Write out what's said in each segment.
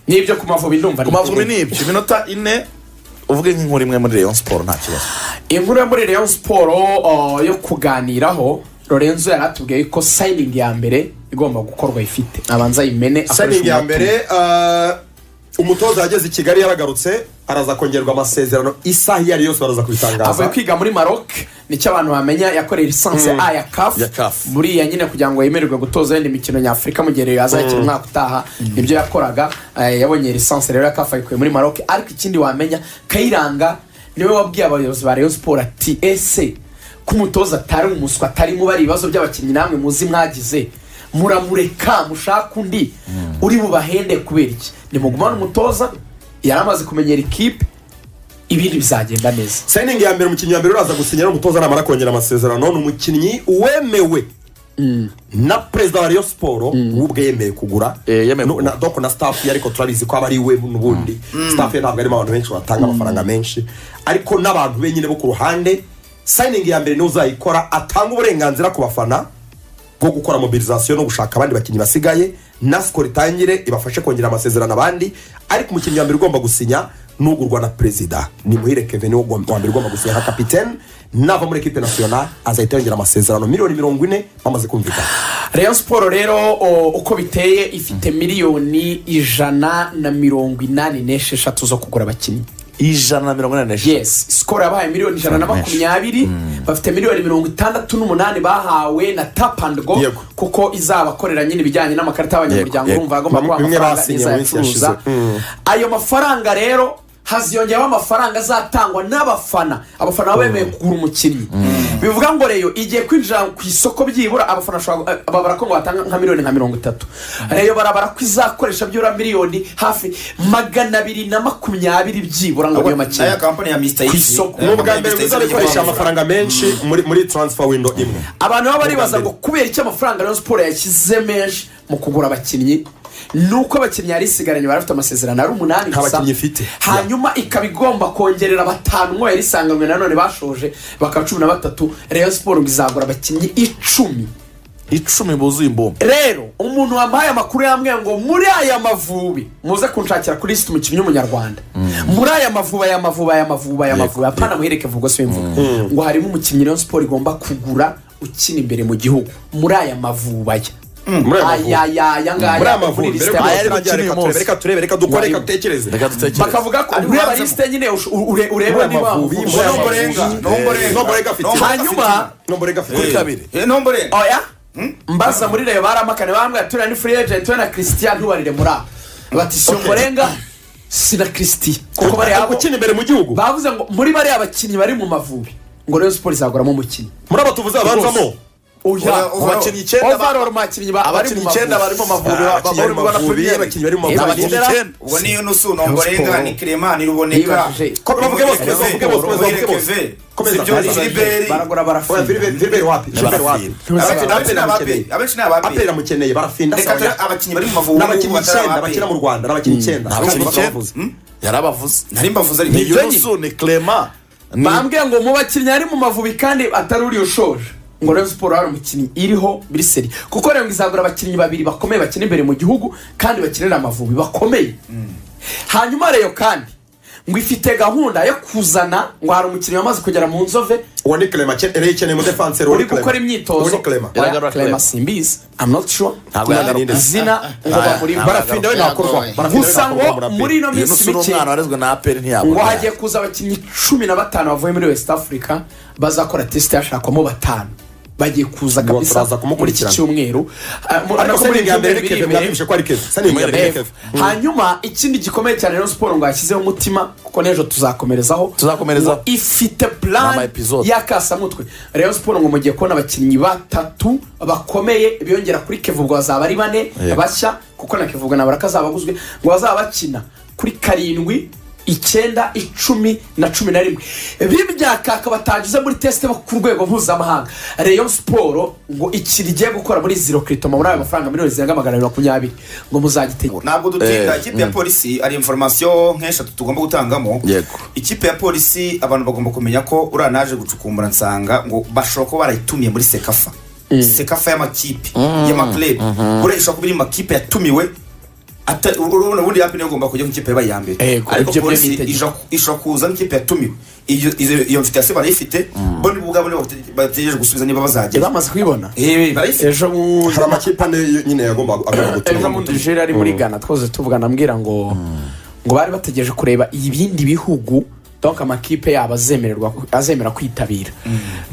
n'ibyo ku mavubi ndumva ku mavubi ni ibyo iminota ine uvuge nk'inkuru imwe muri Rayon siporo nta kibazo inkuru yo muri Rayon siporo uh, yo kuganiraho lorenzo yari atubwiye ko sayiningi ya mbere igomba gukorwa ifite abanza yimene sayiningi ya umutima. mbere ah, umutoza yageze i kigali yaragarutse araza kongerwa amasezerano isaha iyo ari yose baraza avuye kubitangaza kwiga muri maroc nicyo abantu bamenya yakoreye lisansi a ya Ya kafu CAF. muri iya nyine kugira ngo yemererwe gutoza yindi mikino nyafurika mu gihe rero yazakira umwaka utaha nibyo yakoraga eh, yabonye lisansi rero ya kafu ayikuye muri maroc ariko ikindi wamenya kayiranga niwe wabwiye abayobozi ba rayon siporo ati ese ko umutoza atari umuswa atari mubara ibibazo by'abakinnyi namwe muzi mwagize muramureka mushaka undi uri bubahende kubera iki nimugumane umutoza yari amaze kumenyera ikipe ibindi bizagenda neza sayiningi ya mbere umukinnyi wa mbere uraza gusinyira umutoza namara kongera amasezerano ni umukinnyi wemewe na perezida wa Rayon siporo w'ubwe yemeye kugura Eh, yemeye No- kugura. na- doko na staff ye ariko turabizi ko aba ari we n'ubundi staff ye ntabwo arimo abantu benshi batanga amafaranga menshi ariko n'abantu be nyine bo ku ruhande sayiningi ya mbere niwe uzayikora atanga uburenganzira ku bafana bwo gukora mobilizasiyo no gushaka abandi bakinnyi basigaye na sikoro itangire ibafashe kongera amasezerano abandi ariko umukinnyi wa mbere ugomba gusinya n'ugurwa na perezida ni muhire kevin wo wa mbere ugomba gusinya nka kapitene nava muri ekipe nasiyona azahita yongera amasezerano miliyoni mirongo ine bamaze kumvikana rayon siporo rero o, uko biteye ifite miliyoni ijana na mirongo inani n'esheshatu zo kugura abakinnyi ijana na mirongo inani n'eshanu yes sikoro yabahaye miliyoni ijana na Menshi. makumyabiri bafite miliyoni mirongo itandatu n'umunani bahawe na tap and go Yego. kuko izabakorera nyine ibijyanye n'amakarita y'abanyamuryango Yego, urumva yego. agomba kuba Bimwe amafaranga basinye mu minsi izayacuruza yashize. Mm. ayo mafaranga rero haziyongeyeho amafaranga azatangwa n'abafana abafana baba bemeye kugura umukinnyi bivuga ngo reyo igiye kwinjira ku isoko byibura abafana bashobora- eh, babara ko ngo batanga nka miliyoni nka mirongo itatu reyo barabara ko izakoresha byibura miliyoni hafi magana abiri na makumyabiri byibura ngo niyo na ya makinnyi kampani ya mr Ku isoko. ni ubwa mbere muzabikoresha amafaranga menshi muri muri taransifa windo imwe abantu baba baribaza mbere. ngo kubera icyo amafaranga rayon siporo yashyize menshi mu kugura abakinnyi nuko abakinnyi yari isigaranye bari bafite amasezerano ari umunani Nta bakinnyi ifite. hanyuma ikaba igomba kongerera batanu ngo yari isanganywe nanone bashoje bakaba cumi na batatu rayon siporo ngo izagura abakinnyi icumi icumi buzuye imbumbe rero umuntu wampaye amakuru yambwiye ngo muri aya mavubi muze kunshakira kuri lisiti umukinnyi w'umunyarwanda muri aya mavubi aya mavubi aya mavubi aya mavubi apana muhereke vuba si imvugo ngo harimo umukinnyi rayon siporo igomba kugura ukina imbere mu gihugu muri aya mavubi aya muri aya mavubi. aya aya ngaya muri aya mavubi kuri mbere lisite yuko Aya ari gukina uyu munsi. turangira, reka turebe reka turebe reka dukore reka dutekereze reka dutekereze bakavuga ko Ari ureba ubanza lisite nyine ush- u- ure- ureba Muri niba aya mavubi, muri aya Nombo mavubi. renga, Eh, nombo renga. nombo renga afite. Nombo Hanyuma, afite. nombo renga afite kuri kabiri Eh, nombo renga. oya mbaza muri reyo baramakane bambwira turiya ni free agent we na christian ntubarire muri aba bati si umurenga si na christian kuko bari Ari abo gukina imbere mu gihugu bavuze ngo muri bariya bakinnyi bari mu mavubi ngo reyo siporo izaguramo umukinnyi muri aba tuvuze abanzamo oya Ku bakinnyi icyenda ba- overall mu bakinnyi ba- bari abakinnyi mu icyenda bari mavubi mu mavubi Ah, ba- abakinnyi bari mu bari mu mavubi, mavubi abakinnyi bari mu Ni mavubi. abakinnyi icyenda ubwo niyo nusu nombo renga ni clement ni ruboneka Yibajije. Ko- bavuge bose, Keve, bavuge bose, bavuge Muhire bose. Keve, Komeza, Sibyo, komeza. Gilbert. baragura Oya, barafina Philbert- Philbert wapi? Philbert wapi? Abakinnyi- Abakinnyi abakinnyi ni abape, baramukeneye. abakinnyi ni abape. Aperi aramukeneye barafinda Reka asaba- turi- abakinnyi bari mu Mavubi Ni abakinnyi ubu batari icyenda abape. bakina mu rwanda ni abakinnyi icyenda Ni abakinnyi Urumva icyenda. bavuze. yarabavuze nari mbavuze ni ariko yunusu ni clement ni bambwiye ngo mu bakinnyi ari mu mavubi kandi atari uri ushoje ngo reyo siporo hari umukinnyi iriho biriseri kuko rero ngo izagura abakinnyi babiri bakomeye bakina imbere mu gihugu kandi bakinira amavubi bakomeye hanyuma reyo kandi ngo ifite gahunda yo kuzana ngo hari umukinnyi wamaze kugera mu nzove uwo ni clement akeneye- yari ikeneye umudefanseri uri gukora uri imyitozo clement Oya, Clement Iragarura Clement. simbizi I'm not sure Ntabwo yagarura. izina ngo bamurimo barafinda we ntakorwa Yagoye. Barafinda we gusa ntakorwa ngo muri muri ino minsi yunusu ni mike umwana warezwe na aperi ngo ntiyabona hagiye kuza abakinnyi cumi na batanu bavuye muri west africa bazakora tesite hashakwamo batanu bagiye kuza Ngo kabisa muri turaza iki kumukurikirana. cyumweru Ah, mu- ariko ariko muri sendingi iki ya mbere cyumweru ni biri keve imbere. mwabimwishe ko ari keve sendingi ya mbere ni Ev. keve hanyuma ikindi gikomeye cyane rero siporo ngo yashyizeho umutima kuko n'ejo tuzakomerezaho Tuzakomerezaho. Ngo ifite Ni ama plan episode. y'akasamutwe rero siporo ngo mugiye kubona abakinnyi batatu bakomeye biyongera kuri kevubwa bazaba ari bane Yego. bashya kuko na kevubwa nabara kazaba aguzwe ngo bazaba bakina kuri karindwi icyenda icumi na cumi na rimwe bibyakaka batagize muri tesite bo ku rwego mpuzamahanga reyo siporo ngo ikiri igiye gukora muri ziro kiritoma muri ayo mafaranga miliyoni zirenga magana abiri makumyabiri ngo muzagitegura ntabwo dutinda ikipe ya polisi ari inforomasiyo nk'eshatu tugomba gutangamo Yego. ikipe ya polisi abantu bagomba kumenya ko uriya naje gucukumbura nsanga ngo bashobora kuba barayitumiye muri sekafa sekafa y'amakipe y'amakurebu buriya ishobora kuba iri mu makipe yatumiwe ata- u- urabona ubundi yapi niyo igomba kujya mu ikipe yabaye iya mbere Ego, ariko ibyo byo polisi nitegeka. ija- ishobora kuza n'ikipe yatumiwe iyo iyo- iyo mfite yase barayifite bo nibo ubwabo nibo bate- bategereje gusubiza niba Eh, bazagera bamaze kuyibona Eh, barayifite ejo mu hari amakipe ane yo- nyine yagomba agomba ejo gutora mu Nigeria ari muri Ghana twose tuvugana ambwira ngo ngo bari bategereje kureba ibindi bihugu donc amakipe yabo azemererwa azemera kwitabira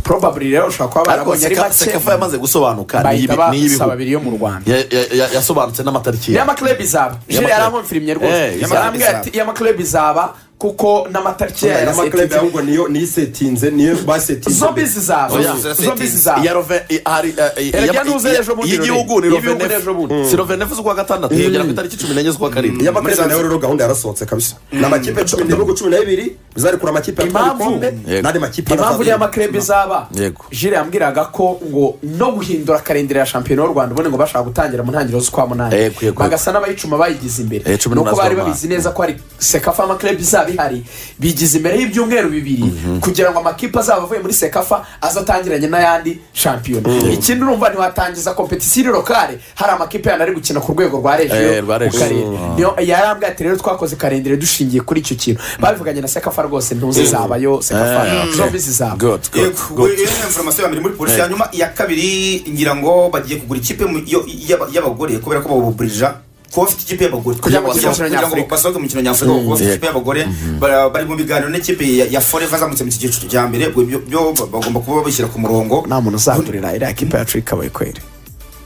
probably rero ushobora kuba ariko barabonye ari Seka- sekafa make yamaze gusobanuka ni bahita iyibi- basaba ni iy'ibihugu abiri yo mu Rwanda Ya- ya- ya- yasobanutse n'amatariki ye y'amaklebu izaba jire Y'amaklebu. yaramwumfirimye Eh, rwose y'amaklebu yarambwira izaba. ati y'amaklebu izaba kuko n'amatariki yayo amakipe yarasetinze ahubwo niyo niyo isetinze niyo basetinze zombi zizaba Oya. zombi iya zizaba rove i- hari eh, i- Erega iya- nuze iya- ejo bundi iy'igihugu Rore. ni rove Iy'igihugu ni ejo bundi. nefu si rove nefu z'ukwa gatandatu yegera ku itariki cumi n'enye z'ukwa karindwi y'abakureba nayo rero gahunda yarasohotse kabisa ni amakipe cumi n'ibihugu cumi na bibiri bizarekura amakipe atwara Impamvu- ibikombe Yego. n'andi makipe impamvu y'amakrebe izaba Yego. jire yambwiraga ko ngo no guhindura karindira ya shampiyona y'u rwanda ubundi ngo bashaka gutangira mu ntangiriro z'ukwa munani Yego, yego, yego. bagasa n'abayicuma bayigize imbere Eh, cumi nuko n'umunani bari z'ukwa babizi neza ko hari sekafa amakrebe izaba ihari bigize imbere y'ibyumweru bibiri kugira ngo amakipe azaba avuye muri sekafa azatangiranye n'ayandi shampiyona ikindi urumva ntiwatangiza kompetisiyo lokale hari amakipe yandi ari gukina ku rwego rwa Eh, regiyo mu rwa regio. karere Mm. niyo yarambwiye ati rero twakoze karindire dushingiye kuri icyo kintu babivuganye na sekafa rwose ntuzizabayo sekafa Eh, zombi zizaba Good, good, Yego, good. iyo ni information ya mbere muri polisi Eh. hanyuma iya kabiri ngira ngo bagiye kugura ikipe mu- yo- y'aba- y'abagore kubera ko babuburija kuba bafite ikipe y'abagore Kugira ngo Kugira ngo- basohoke mu kugira ngo Nyafurika. basohoke mu mikino nyafurika kuko bafite Yego. ikipe y'abagore bara- bari mu biganiro n'ikipe ya- ya foreva azamutse mu cyiciro cya mbere ubwo ibyo byo bagomba kuba babishyira ku murongo nta muntu uzagurira iriya kipe yacu ikabaye kweri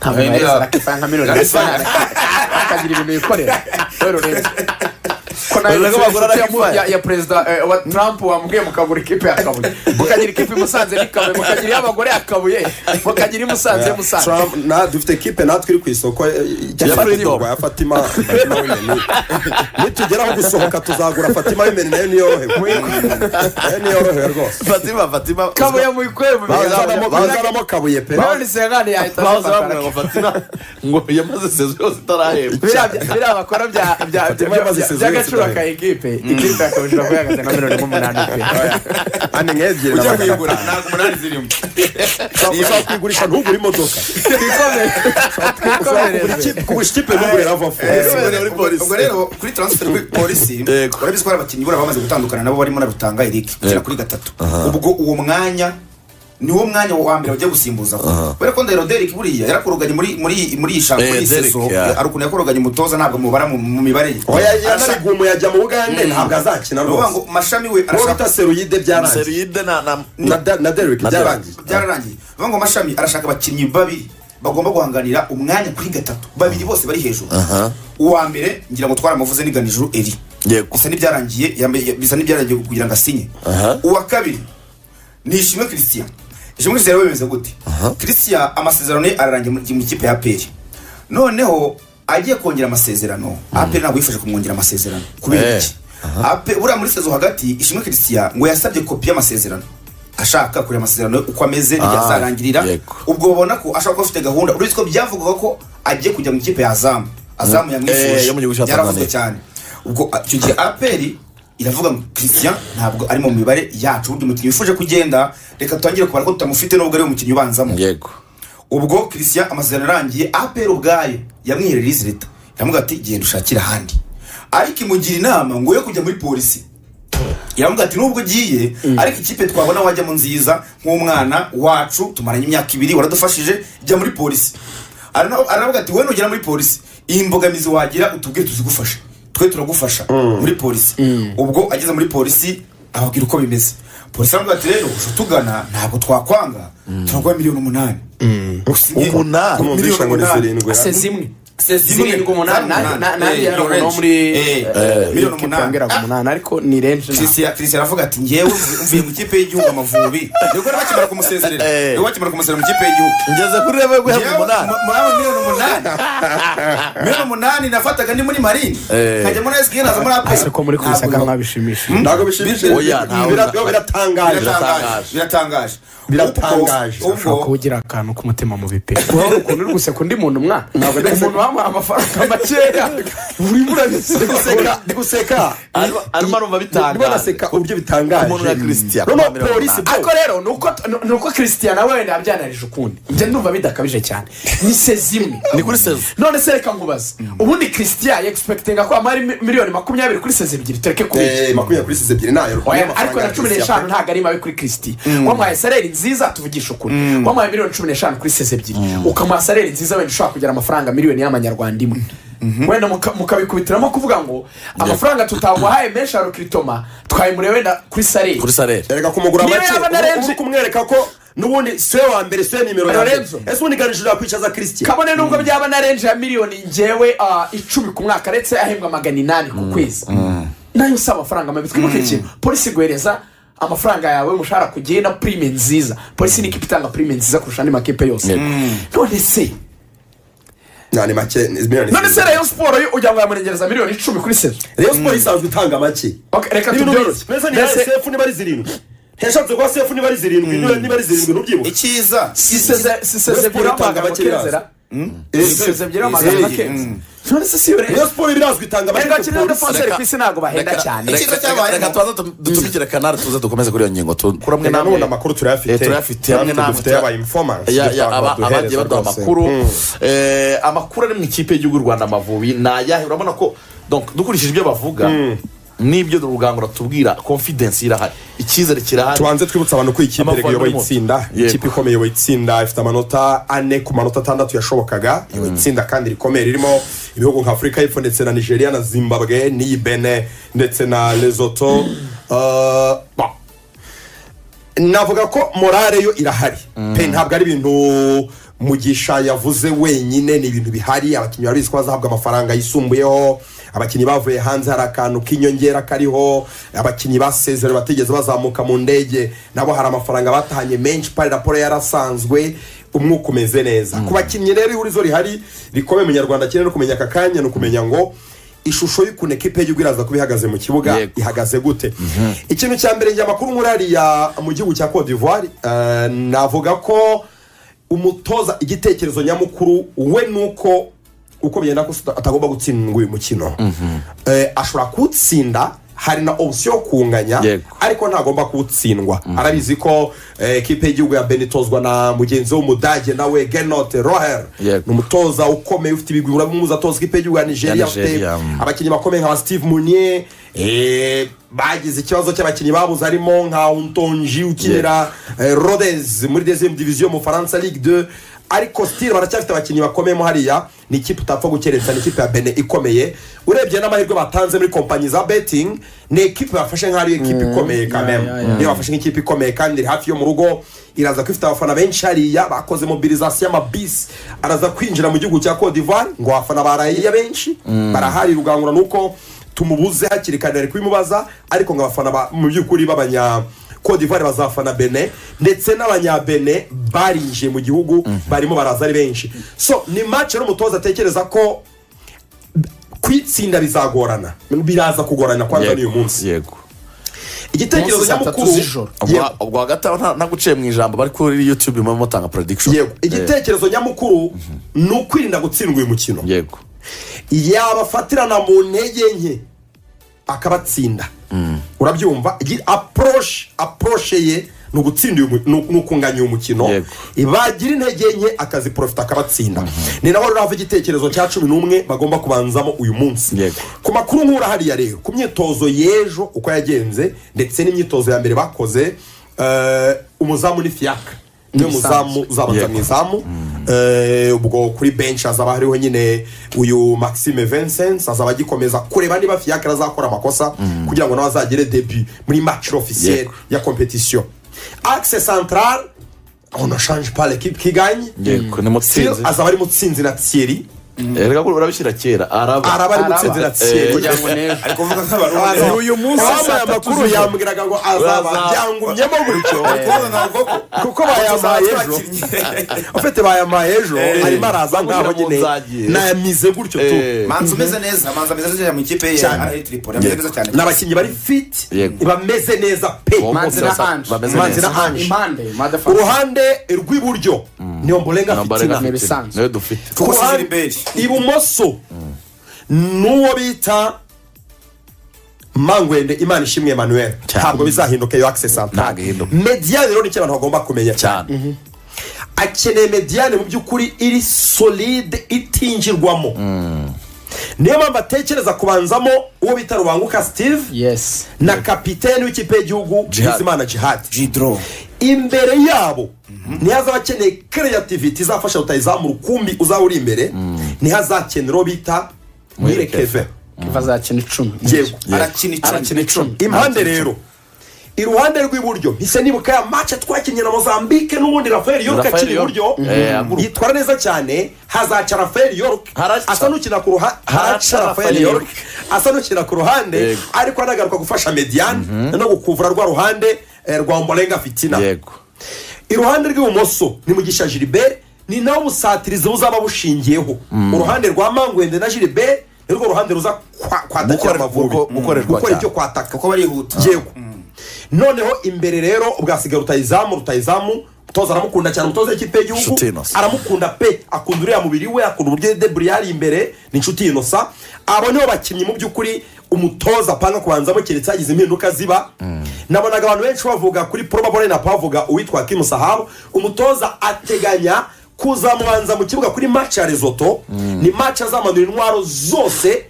nta muntu Eh, waheza niba- rakipa nka miliyoni Rakipa- gatanu akagira ibintu yikorera rero rero ko nawe Urabona ko bagura inshuti ya mu- Rakipa? ya- ya perezida eh, wa trump wamubwiye mukagura ikipe ya kabuye mukagira ikipe i musanze n'ikabuye mukagira iy'abagore ya kabuye mukagira i musanze musanze na dufite kipe natwe iri ku isoko eh, ya Freedom. Fatima, ya Fatima Fatima Women. nitugeraho gusohoka tuzagura Fatima Women nayo niyorohewe nayo niyorohewe rwose fatima fatima kabuye muyikorere mu Bazanamo- biganza bazanamo kabuye pe babona isengane yahita bahoze azifata bamwe ngo fatima ngo yamaze sezo yose itarahembwa biriya bya- biriya bakora bya- bya- bya- Fatima yamaze bya- isezerano by'agaciro yose ka ekipe ekipe yakabujijwe kuyagaza na miliyoni nk'umunani pe ane nk'ebyiri na ujya magana kuyigura atanu ntabwo umunani zirimo Ushobora- ushobora kuyigurisha ntugure imodoka ushobora kugura twikomereze ikipe kugurisha ikipe ntugure ravafo Kubera muri polisi. ubwo rero kuri transfer kuri polisi Yego. urabizi ko hari abakinnyi buriya bamaze gutandukana nabo barimo na rutanga eric kugera Yego. kuri gatatu ubwo uwo mwanya niwo mwanya wa mbere bagiye gusimbuza kubera ko ndahiro derek buriya yarakoroganye muri muri muri iyi shampiyona Eh, muri iyi Derek, sezo yeah. hari ukuntu yakoroganye umutoza ntabwo mubara mu mu mibare ye oya Arashaka- yanarigumu yajya mu bugande ntabwo azakina ni ukuvuga ngo rwose mashami we uwo arashaka bita seruyide byarangiye seriyide na na na Da- na derek Na Derek. byarangiye byararangiye ni ukuvuga ngo mashami arashaka abakinnyi babiri bagomba guhanganira umwanya kuri gatatu babiri bose bari hejuru uwa mbere ngira ngo twaramuvuze n'iganijuru eri yego bisa n'ibyarangiye yambaye- bisa n'ibyarangiye kugira ngo asinye Aha. uwa kabiri ni ishimwe christian ishimwe christian rero bimeze gute christian amasezerano ye ararangiye mu- mu ikipe ya peri noneho agiye kongera amasezerano aperi ntabwo yifashe kumwongera amasezerano kubera Eh. iki Ape- buriya muri sezo hagati ishimwe christian ngo yasabye kopi y'amasezerano ashaka kureba amasezerano ye uko ameze n'igihe Ah, azarangirira yego. ubwo babona ko ashobora kuba afite gahunda uretse ko byavugaga ko agiye kujya mu ikipe ya azamu azamu Eh, yo mu gihugu cya yamwifuje yaravuzwe Tanzania. cyane ubwo a- icyo gihe aperi iravuga ngo christian ntabwo ari mu mibare yacu ubundi umukinnyi wifuje kugenda reka tutangire kubara ko tutamufite nubwo ari we mukinnyi ubanzamo yego ubwo christian amasezerano arangiye aperi ubwayo yamwiherera izi leta iramubwira ati genda ushakire ahandi ariko imugira inama ngo yo kujya muri polisi iramubwira ati nubwo ugiye ariko ikipe twabona wajyamo nziza nk'umwana wacu tumaranye imyaka ibiri waradufashije jya muri polisi Arana- aravuga ati wowe nugera muri polisi iyi mbogamizi wagira utubwire tuzigufashe twe turagufasha muri polisi ubwo ageze muri polisi ababwira uko bimeze polisi aravuga ati rero uje utugana ntabwo twakwanga turaguha miliyoni umunani Usinye- Umunani? miliyoni Tumvise ngo ni umunani zirindwi se zimwe zirindwi zirindwi umunani nanjye- na- nanjye Eh, yari umuntu wo muri eh, eh, miliyoni ikipe umunani yambwiraga Ah, umunani ariko ni renji ntabwo. Christian Christian aravuga ati ngewe mvuye mu ikipe y'igihugu amavubi nibwo rero bakimara kumusezerera Eh. nibwo bakimara kumusezerera mu ikipe y'igihugu ngeze kuri rebe guhabwa Ngewe, umunani mu- muri abo miliyoni umunani miliyoni umunani nafataga ni muri marine Eh. nkajya muri sg naza muri apr ese ko muri kubisa kandi ntabishimisha ntabwo bishimishije Oya, ntabwo- Bira- bira- biratangaje biratangaje biratangaje Biratangaje. Ubwo- ushobora kuba ugira akantu k'umutima mu bipe ukuntu uri guseka undi muntu umwana ntabwo umuntu mama amafaranga makeya urimo urabiseka ndi guseka Arimo- arimo arumva bitangaje. Ndimo naseka uburyo bitangaje Umuntu nka Christian. noneho polisi bro, ariko rero ni uko- ni- ni uko christian nawe wenda yabyanarije ukundi njye ndumva bidakabije cyane ni sezi imwe ni kuri sezo none se reka ngubaze ubundi christian yegisipekitinga ko hamara miliyoni makumyabiri kuri sezi ebyiri tureke kubika eh, makumyabiri kuri sisi ebyiri nayo Oya, ariko na cumi n'eshanu ntabwo ari mabi kuri kirisiti wamuhaye sareri nziza tuvugisha ukuri wamuhaye miliyoni cumi n'eshanu kuri seze ebyiri ukamuha sareri nziza wenda ushobora kugera amafaranga miliyoni y'amanyarwanda imwe wenda muka- mukabikubitiramo kuvuga ngo amafaranga tutaguhaye menshi ya rukiritoma twayimuriye wenda kuri sareri kuri sarere erega kumugura Niyo make yaba na ubu- Renzi. ubu kumwereka ko nubundi siwe wa mbere siwe nimero ya mbere Lorenzo. ese ubundi ganishije yakwicaza christian kabone nubwo byaba na renje ya miliyoni ngewe ah, icumi ku mwaka ndetse ahembwa magana inani ku kwezi nayo si amafaranga mabi twibuke ikintu polisi iguhereza amafaranga yawe umushahara kugiye na prime nziza polisi niko itanga prime nziza kurusha andi makipe yose none se nani make miliyoni none se rayon siporo yo ujya ngo yamurengereza miliyoni icumi kuri sezo Rayon Sports isanzwe itanga make Ok, reka N'ibintu tubyoroshye bimeze ni Mbese sefu niba ari zirindwi ntiyashatse kuba sefu niba ari zirindwi niba- niba ari zirindwi ntubyibuke icyiza si seze- si seze Rayon ebyiri Sports itanga w'amagana make makezera si seze ebyiri w'amagana Izeye. makezera none se si yo Rayon rayon Sports birazwi itanga make Erega kirere ku polisi. Sponsor ku isi ntabwo bahenda cyane. Icyiza reka cyabaye reka ngo- tubanze tu- dutumikire kanari tuze dukomeze kuri iyo ngingo tu- kuri amwe Reka n'amwe n'ubundi amakuru turayafite Eh, turayafite hamwe Natwe namwe dufite aba informants Ya- dufite ya, abantu aba- baduhereza abagiye baduha rwose. amakuru Eh, amakuru ari mu ikipe y'igihugu y'u rwanda amavubi ni ayahe urabona ko donc dukurikije ibyo bavuga n'ibyo rugangura tubwira confidence irahari icyizere kirahari tubanze twibutsa abantu ko iyi kipe Amavubi iyoboye arimo. itsinda Yego. ikipe ikomeye iyoboye itsinda ifite amanota ane ku manota atandatu yashobokaga iyoboye itsinda kandi rikomeye ririmo ibihugu nka afurika y'epfo ndetse na nigeria na zimbabwe n'iyi bene ndetse na lesoto Uh, bah. navuga ko morale yo irahari pe ntabwo ari ibintu mugisha yavuze wenyine ni ibintu bihari abakinnyi barabizi ko bazahabwa amafaranga yisumbuyeho abakinnyi bavuye hanze hari akantu k'inyongera kariho abakinnyi basezerewe batigeze bazamuka mu ndege nabo hari amafaranga batahanye menshi pari raporo yarasanzwe umwuka umeze neza ku bakinnyi rero ihurizo rihari rikomeye munyarwanda akeneye no kumenya aka kanya ni ukumenya ngo ishusho y'ukuntu ekipe y'igihugu iraza kuba ihagaze mu kibuga Yego. ihagaze gute ikintu cya mbere njye amakuru nkuriya mu gihugu cya cote d'ivoire eh, navuga ko umutoza igitekerezo nyamukuru we ni uko uko bigenda kose atagomba gutsindwa uyu mukino Eh, ashobora kuwutsinda hari na opsiyo yo kunganya Yego. ariko ntagomba kuwutsindwa arabizi ko eh, ekipe y'igihugu ya benitozwa na mugenzi w'umudage nawe genote roher Yego. ni umutoza ukomeye ufite ibigwi urabimuzi atoza ikipe y'igihugu ya nigeria Ya afite Nigeria, mm. abakinnyi bakomeye nka ba steve munier eh, bagize ikibazo cy'abakinnyi babuze harimo nka untonji ukinira eh, rodez muri dezem diviziyo mu faransa ligue de ariko stile baracyafite abakinnyi bakomeyemo hariya ni ikipe utapfa gukerensa ni ikipe ya bene ikomeye urebye n'amahirwe batanze muri kompanyi za betting ni ekipe bafashe nk'aho ari ekipe ikomeye kameme niyo bafashe nk'ikipe ikomeye kandi iri hafi yo mu rugo iraza ko ifite abafana benshi hariya bakoze mobilizasiyo y'amabisi araza kwinjira mu gihugu cya cote d'ivoire ngo abafana barayiya benshi barahari rugangura nuko tumubuze hakiri kare ari kubimubaza ariko ngo abafana ba- mu by'ukuri b'abanya cote d'ivoire bazafana bene ndetse n'abanyabene barinjiye mu gihugu barimo baraza ari benshi so ni match rero umutoza atekereza ko kwitsinda bizagorana biraza kugorana kwanza n'uyu munsi yego igitekerezo Munsi saa tatu nyamukuru z'ijoro. Yego. ubwo ubwo hagati aho nta- naguciye mu ijambo bari kuri youtube murimo mutanga prediction yego igitekerezo nyamukuru ni ukwirinda gutsindwa uyu mukino Eh, yego yabafatirana mu ntege nke akabatsinda urabyumva aporoshi aporoshe ye ni ugutsinda uyu mu- ni ni ukunganya uyu mukino Yego. bagira intege nke akaziporofita akabatsinda ni naho rero hava igitekerezo cya cumi n'umwe bagomba kubanzamo uyu munsi Yego. ku makuru nkura hariya rero ku myitozo y'ejo uko yagenze ndetse n'imyitozo ya mbere bakoze eh, umuzamu ni fiyaka niwe muzamu uzabanza Yego. mu izamu Eh, ubwo kuri benshi hazaba hariho nyine uyu maxime vincent azaba agikomeza kureba niba fiyakira azakora amakosa kugira ngo nawe azagere debi muri match officiel Yego. ya competition axe central on ne change pas l'équipe qui gagne yego ni mutsinzi Still, azaba ari mutsinzi na thierry Eh, reka ko urabishyira kera araba araba ari Araba. mutsinzi na Eh, thierry kugira ngo nejo ariko uvuga nk'abantu Araba. bameze. uyu munsi Uwambaye saa tatu amakuru z'ijoro. yambwiraga ngo azaba Azaba. byangumyemo gutyo Ariko ntabwo ko kuko bayambaye ejo ejo afite bayamaye ejo Eh. arimo araza nk'aho Kugira ngo nyine nzagiye. nayamize gutyo tu Eh, manzi umeze neza manzi ameze neza cyane mu ikipe ye Cyane. ari tripoli ameze neza cyane n'abakinnyi bari fiti Yego. bameze neza pe uwo Manzi munsi na basa- Ange. bameze Manzi neza. na Ange. impande motherfucker. uruhande rw'iburyo niyo mbolenga Ntabwo ari fitina Ni nka fitina. ibisanzwe. niyo dufite ku kuko ruhande- siliberi ibumoso n'uwo bita mangwende imana ishimwe emmanuel Cyane. ntabwo bizahinduka iyo akisesi Ntabwo ihinduka. mediyani rero ni cyo abantu bagomba kumenya cyane akeneye mediyani mu by'ukuri iri solide itingirwamo niyo mpamvu atekereza kubanzamo uwo bita rubanguka steve yesi na kapitene w'ikipe y'igihugu Jihad. bizimana jihadi jidoro imbere yabo ntihazaba akeneye kereyativiti izafasha rutayizamura ukumbi uzaba uri imbere ntihazakenera uwo bita mwirekeve kiva azakina icumi yego arakina arakina icumi icumi impande rero iruhande rw'iburyo mpise nibuka ya mace twakinnye na mozambique n'ubundi rafael york Raphael akiri York. iburyo Eh, aguruka. yitwara neza cyane hazaca rafael york Haraca. asa n'ukina ku ruhande haraca rafael Raphael york asa n'ukina ku ruhande Yego. ariko anagaruka gufasha mediane no gukuvura rwa ruhande eh, rwa mborenga fitina yego iruhande rw'ibumoso ni mugisha gilbert ni nawe busatirizi buzaba bushingiyeho uruhande rwa mangwende na gilbert ni rwo ruhande ruza kwa- kwatakira Gukore- amavubi guko- gukorerwa gukora cyane. ibyo kwataka kuko barihuta yego noneho imbere rero ubwasigaye rutayizamu rutayizamu umutoza aramukunda cyane umutoza w'ikipe y'igihugu Nshuti Innocent. aramukunda pe akunda uriya mubiri we akunda uburyo deburi yari imbere ni inshuti inosa abo nibo bakinnyi mu by'ukuri umutoza apanga kubanzamo keretse hagize impinduka ziba nabonaga abantu benshi bavuga kuri porobabore na bavuga uwitwa kimusahabu umutoza ateganya kuzamubanza mu kibuga kuri maci ya rezoto ni maci azamanura intwaro zose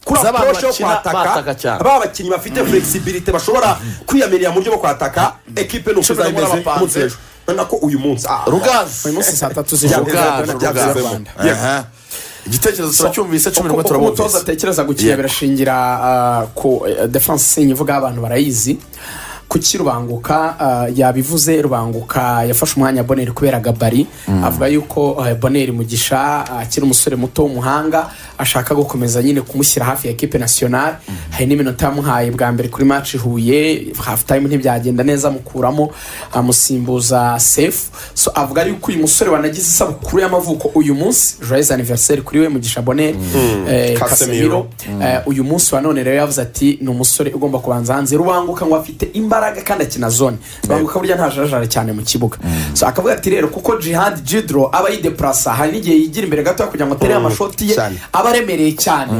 kuri Z'abantu aporoshi yo bakina bataka kwataka cyane. ba bakinnyi bafite flexibility bashobora kwiyamirira mu buryo bwo kwataka ekipe ni Cumi na ukuza munani imeze abapanze. umunsi hejuru urabona ko uyu munsi ah, rugazi uyu munsi saa tatu rugazi Byavuze- byavuze- rugazi z'ijoro byavuze- Aha. igitekerezo turacyumvise cumi n'umwe uko umutoza turabumvise atekereza gukina Yego. birashingira ah, ku eh, defense sinye ivuga abantu barayizi kuki rubanguka ah, yabivuze rubanguka yafashe umwanya boneri kubera gabari avuga yuko eh, boneri mugisha ah, akiri umusore muto w'umuhanga ashaka gukomeza nyine kumushyira hafi ya ekipe nationale hari n'iminota yamuhaye bwa mbere kuri match huye half time ntibyagenda neza amukuramo amusimbuza sefu so avuga yuko uyu musore wanagize isabukuru y'amavuko uyu munsi joyeux anniversaire kuri we mugisha boneri eh, Casemiro. Casemiro Eh, uyu munsi wa none rero yavuze ati ni umusore ugomba kubanza hanze rubanguka ngo afite imbaraga kandi akina zone rubanguka burya ntajarajara cyane mu kibuga so akavuga ati rero kuko jihad jidro aba yideplasa hari n'igihe yigira imbere gato kugira ngo atere amashoti ye cyane. aba aremereye cyane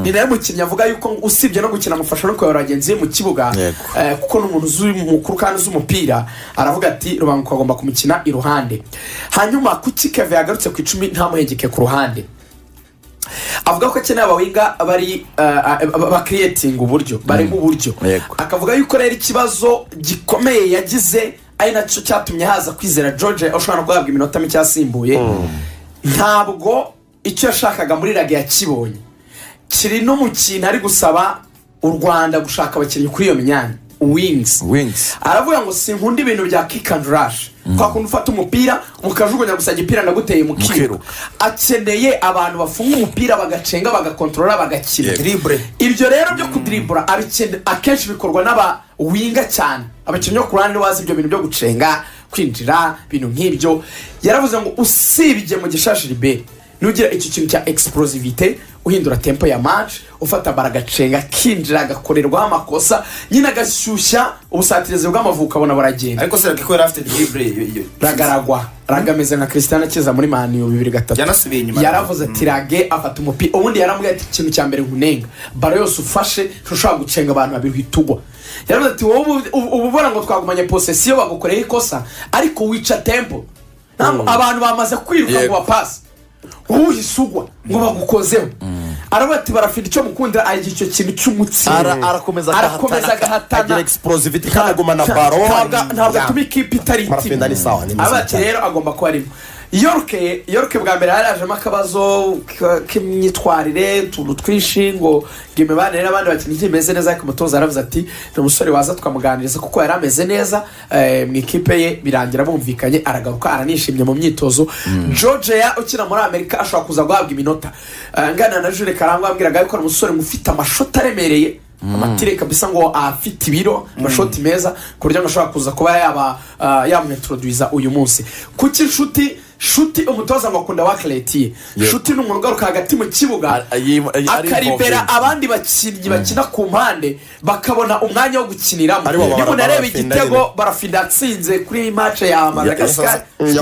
ni nawe mukinnyi avuga yuko usibye no gukina amufasha no kuyobora bagenzi be mu kibuga Yego. eh, kuko ni umuntu uzi mukuru kandi uzi umupira aravuga ati rubanguka agomba kumukina iruhande hanyuma kuki keve yagarutse ku icumi ntamuhengeke ku ruhande avuga ko akeneye abawinga bari bakiriyetinga uburyo bareba uburyo Yego. akavuga yuko rero ikibazo gikomeye yagize ari nacyo cyatumye haza kwizera george ushobora no guhabwa iminota mike yasimbuye ntabwo icyo yashakaga muri rage yakibonye kiri no mu kintu ari gusaba u rwanda gushaka abakinnyi kuri iyo myanya wings Wings. aravuga ngo sinkunda ibintu bya kick and rush kwa kundi ufata umupira mukajugunya gusa igipira ndaguteye mukiruka Mukiruka. akeneye abantu bafunga umupira bagacenga bagakontorora bagakina Yego. Dribble. ibyo rero byo kudiribura abikene- akenshi bikorwa n'abawinga cyane abakinnyi bo ku ruhande bazi ibyo bintu byo gucenga kwinjira ibintu nk'ibyo yaravuze ngo usibye mu gishashiri be nugira icyo kintu cya explosivite uhindura tempo ya match ufata bara agacenga akinjira agakorerwaho amakosa nyine agashyushya ubusatirizi bw'amavuko abona buragenda ariko serake ko yari afite dribble ragaragwa ragameze nka christian akiza muri maniyu bibiri gatatu Yanasubiye inyuma. yaravuze ati rage afata umupira ubundi yaramubwiye ati ikintu cya mbere nkunenga baro yose ufashe ntushobora gucenga abantu babiri uhita ugwa yaravuze ati wowe ubu- ubu uba ubona ngo twagumanye posesiyo bagukoreye ikosa ariko wica tempo Ntabwo- abantu bamaze kwiruka ngo Yego. bapase uhise ugwa ngo bagukozeho aravuga ati barafite icyo mukundira ari icyo kintu cy'umutsima Ara- arakomeza arakomeza agahatana, agahatana agira explosivity kandi agumana baro Ntabwo- ntabwo atuma ikipe itari barafenda ni sawa ni mwiza abati cyane. rero agomba kuba arimo yorke yorke bwa mbere yari yajemo akabazo k- k'imyitwarire utuntu twinshi ngo ngo imibanire n'abandi bakinnyi ntimeze neza ariko umutoza yaravuze ati ni umusore waza tukamuganiriza kuko yari ameze neza eh, mu ikipe ye birangira bumvikanye aragaruka aranishimye mu myitozo george ya ukina muri amerika ashobora kuza guhabwa iminota Eh, ngana na jure karangwa yabwiraga yuko ari umusore ngo ufite amashoti aremereye amatire kabisa ngo afite ibiro amashoti meza ku buryo ngo ashobora kuza kuba yaba ah, yamwitroduza uyu munsi kuki inshuti shuti umutoza ngo akunda wakiretiye Yego. shuti ni umuntu ugaruka hagati mu kibuga Ari- ari- ari- ari akaribera involved. abandi bakinnyi bakina ku mpande bakabona umwanya wo gukiniramo Aribo niba baraba- unareba barafinda igitego barafinda atsinze kuri mace ya madagasikari Ya- ya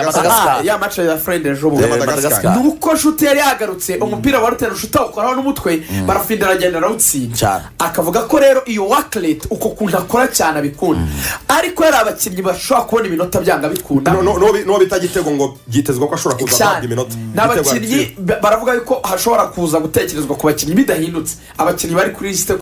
Madagascar. Ah, ya mace ya furende ejo Ya bundi Madagascar. ni uko shuti yari yagarutse umupira wa rutera shuti awukoraho n'umutwe barafinda aragenda arawutsinda Cyane. akavuga ko rero iyo wakireti uko kuntu akora cyane abikunda ariko hari abakinnyi bashobora kubona iminota byanga bikunda No- no- no- n'uwo bita gitego ngo byitezwa ko ashobora kuza cyane ahabwa iminota ni Gitego abakinnyi yaratsinze. ba- baravuga yuko hashobora kuza gutekerezwa ku bakinnyi bidahindutse abakinnyi bari kuri lisite